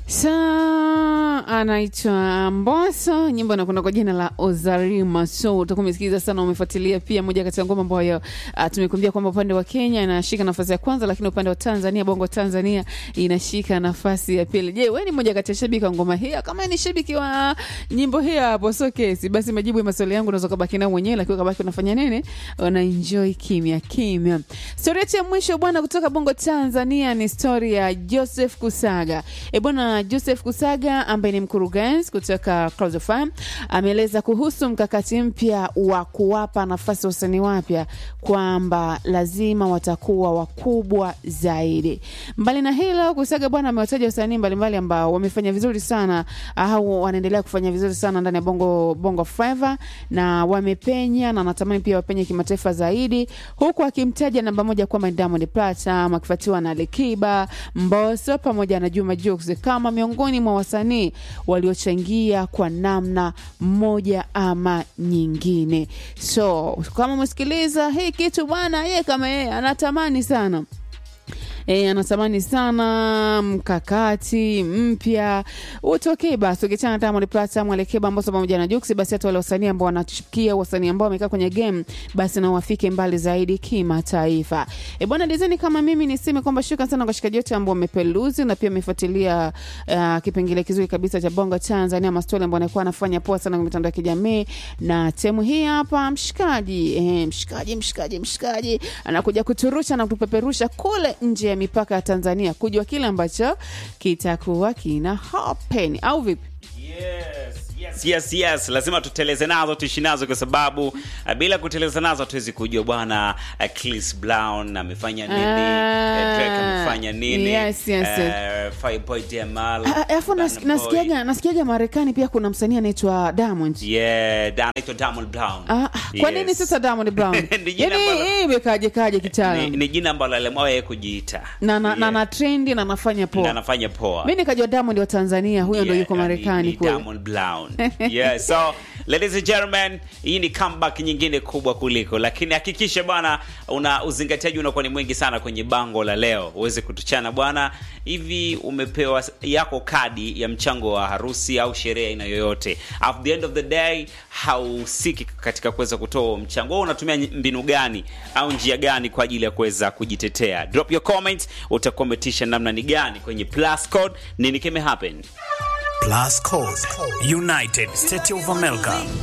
Saa anaitwa Mbosso, nyimbo inakwenda kwa jina la Ozarima. So utakuwa umesikiliza sana, umefuatilia pia moja kati ya ngoma ambayo uh, tumekuambia kwamba upande wa Kenya inashika nafasi ya kwanza, lakini upande wa Tanzania, bongo Tanzania inashika nafasi ya pili. Je, wewe ni moja kati ya shabiki wa ngoma hii? Kama ni shabiki wa nyimbo hii hapo, so kesi basi, majibu ya maswali yangu unaweza kubaki nayo mwenyewe, lakini ukabaki unafanya nini? Una enjoy kimya kimya. Story yetu ya mwisho bwana, kutoka bongo Tanzania ni story ya Joseph Kusaga. E bwana, Joseph Kusaga ambaye ni mkurugenzi kutoka Clouds of Fame ameeleza kuhusu mkakati mpya wa kuwapa nafasi wasanii wapya kwamba lazima watakuwa wakubwa zaidi. Mbali na hilo, Kusaga bwana amewataja wasanii mbalimbali ambao wamefanya vizuri sana au wanaendelea kufanya vizuri sana ndani ya bongo bongo flava na wamepenya na anatamani pia wapenye kimataifa zaidi, huku akimtaja namba moja kwamba Diamond Platnumz akifuatiwa na Alikiba, Mbosso pamoja na Juma Jux kama miongoni mwa wasanii waliochangia kwa namna moja ama nyingine. So kama umesikiliza hii kitu bwana, yeye kama yeye anatamani sana E, anatamani sana mkakati mpya utokee. Basi ukichana Diamond Platnumz, Alikiba, Mbosso pamoja na Jux, basi hata wale wasanii ambao wanachipukia, wasanii ambao wamekaa kwenye game, basi na wafike mbali zaidi kimataifa. E bwana, design kama mimi niseme kwamba shukrani sana kwa shikaji wote ambao wamepeluzi na pia wamefuatilia uh, kipengele kizuri kabisa cha Bongo Tanzania, mastori ambao anakuwa anafanya poa sana kwenye mitandao ya kijamii, na temu hii hapa mshikaji, eh, mshikaji mshikaji mshikaji anakuja kuturusha na kutupeperusha kule nje ya mipaka ya Tanzania kujua kile ambacho kitakuwa kina happen au vipi? Yes, yes, yes, yes. Lazima tuteleze nazo tuishi nazo kwa sababu uh, bila kuteleza nazo hatuwezi kujua bwana uh, Chris Brown amefanya nini, Ah, uh, Drake amefanya nini, yes, yes, yes. uh, Fireboy Jamal, Ah, Alafu nas, Burna Boy. nasikiaga nasikiaga Marekani pia kuna msanii anaitwa Diamond. Yeah, da- anaitwa Diamond Brown. Ah, kwa Yes. nini sasa Diamond Brown? Ni jina Yaani ambalo- hii imekaje kaje ni, kitaalam? ni jina ambalo aliamua yeye kujiita Na na, na, Yeah. na trendi na nafanya Na poa. anafanya poa Mimi nikajua Diamond wa Tanzania, huyo ndo Yeah, yuko ni- Marekani ni kule. Diamond Brown. yeah, so ladies and gentlemen, hii ni comeback nyingine kubwa kuliko, lakini hakikisha bwana una uzingatiaji unakuwa ni mwingi sana kwenye bango la leo, uweze kutuchana bwana. Hivi umepewa yako kadi ya mchango wa harusi au sherehe aina yoyote, at the end of the day hausiki katika kuweza kutoa huo mchango, wewe unatumia mbinu gani au njia gani kwa ajili ya kuweza kujitetea? Drop your comment, utakuwa umetisha namna ni gani kwenye plus code, nini kime happen Plus Code, United States of America.